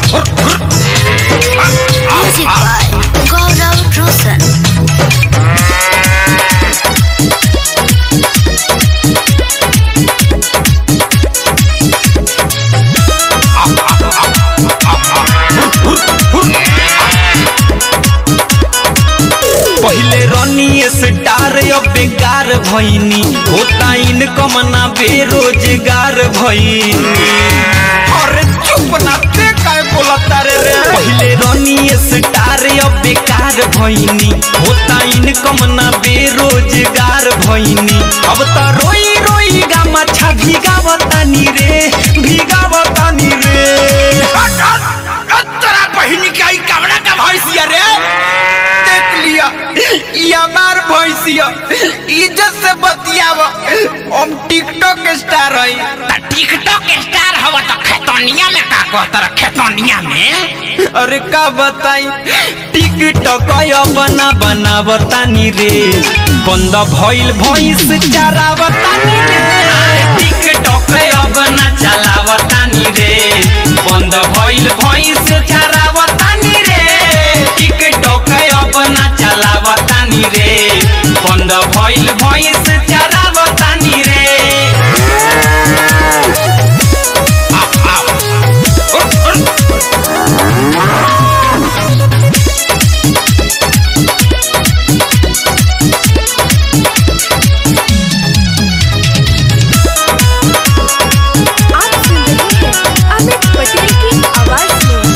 Music by Gaurav Roshan. पहिले रनी star अब बेकार भइनी होता इनकम ना बेरोजगार भइनी अरे चुप ना ते काय बोलता रे रे पहिले रनी स्टार अब बेकार भइनी होता इनकम ना बेरोजगार भइनी अब त रोई रोई गा मछा भिगावतानी रे भिगावतानी रे तोरा बहिनी के आई कमरा का भैंसिया रे देख लिया ये हमार भैंसिया इज्जत से बतियाव हम टिकटॉक स्टार हई टिकटॉक स्टार हवा तो खेतोनिया में का कहतर खेतोनिया में अरे का बताई टिकटॉक बना बना बतानी रे बंद भइल भइस चरावतानी रे टिकटॉक बना चलावतानी रे बंद भइल भइस चरावतानी रे टिकटॉक बना चलावतानी रे बंद भइल भइस चरावतानी रे आप सुन रहे हैं अमित पटेल की आवाज में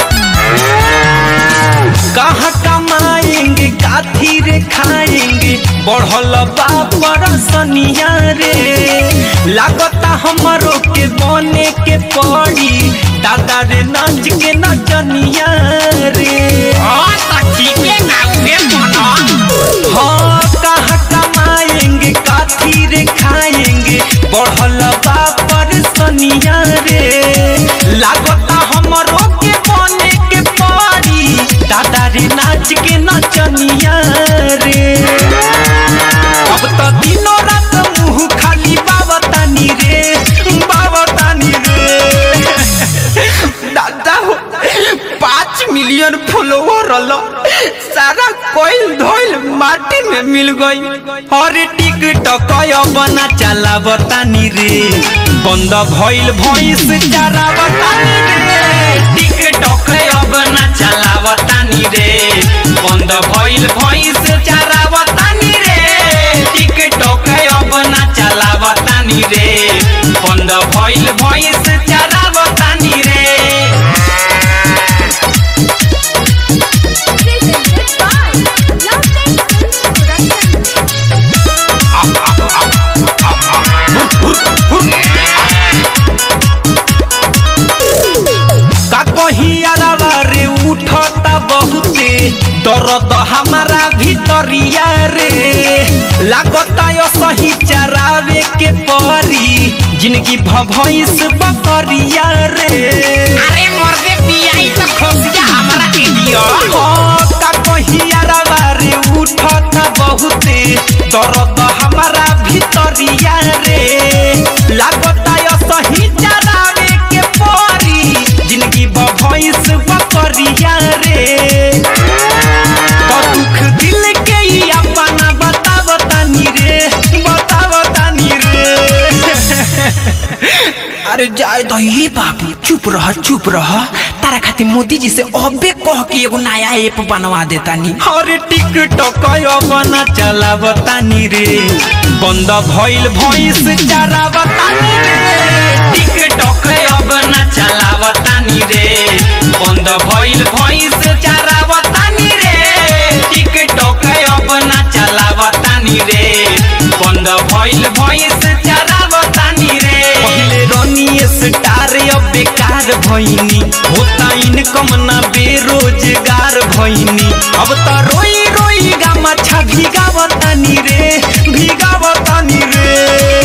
कहाँ कमाएंगे काथी रे खाएंगे बढ़ल बापर सनिया रे लागता हमरो के बने के पड़ी दादा रे नाच के नचनिया रे और तो ठीके ना उहे मनो हाँ कहाँ कमाएंगे काथी रे खाएंगे बढ़ल बापर सनिया रे लागता हमरो के बने के पड़ी दादा रे नाच के नचनिया रे अब तो दिनों रात मुंह खाली बावतानी रे बावतानी रे दादा हो पाँच मिलियन फॉलोवर रलो सारा कोयल धोइल माटी में मिल गई अरे टिकटॉक बना चला बतानी रे बंद भइल भइस चारा बतानी रे टिकटॉक बना चला बतानी रे बंद भइल भइस चारा बतानी रे टिकटॉक बना चला बतानी रे बंद भइल भइस चारा बतानी रे presented by Love Time Production. का कहियारा रे उठता बहुते दर्द हमारा भीतरिया रे लागता यो सही चरावे के परी जिंदगी भभइस बकरिया रे अरे मर्दे पियाई तो खोसिया हमरा के दियो हाँ, का कहियारा रे उठता बहुते दर्द हमारा भीतरिया रे लागता यो सही चरावे के परी जिंदगी भभइस बकरिया रे तो दुख दिल के ही अपना बताव तानी रे बताव तानी रे अरे जाए तो ये बाबू चुप रह चुप रह तारा खातिर मोदी जी से अबे कह के एगो नया ऐप बनवा देता नी अरे टिकटॉक बना चलाव तानी रे बंद भइल भइस चराव तानी रे टिकटॉक बना चलाव तानी रे बंद भइल भइस चराव तानी रे टिकटॉक बना चलाव तानी रे बंद भइल भइस चराव तानी रे पहिले रनी स्टार अब बेकार भइनी होता इनकम ना बेरोजगार भइनी अब त रोई रोई गा मछा भिगावतानी रे भिगावतानी रे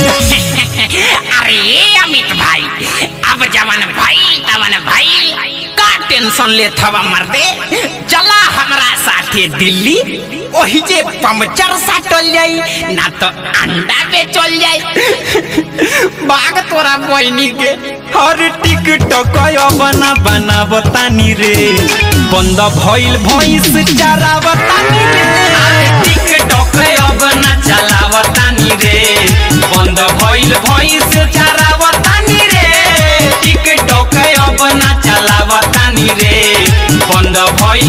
अरे अमित भाई अब जवन भाई तवन भाई का टेंशन ले थवा मर्दे चला हमरा तोहरा साथे दिल्ली ओही जे पंचर साटल जाई ना तो अंडा बेचल जाई बाग तोरा बहनी के हर टिकटॉक बना बनावतानी रे बंद भइल भइस चरावतानी रे टिकटॉक अब ना चलावतानी रे बंद भइल भइस चरावतानी रे टिकटॉक अब ना चलावतानी रे बंद भइल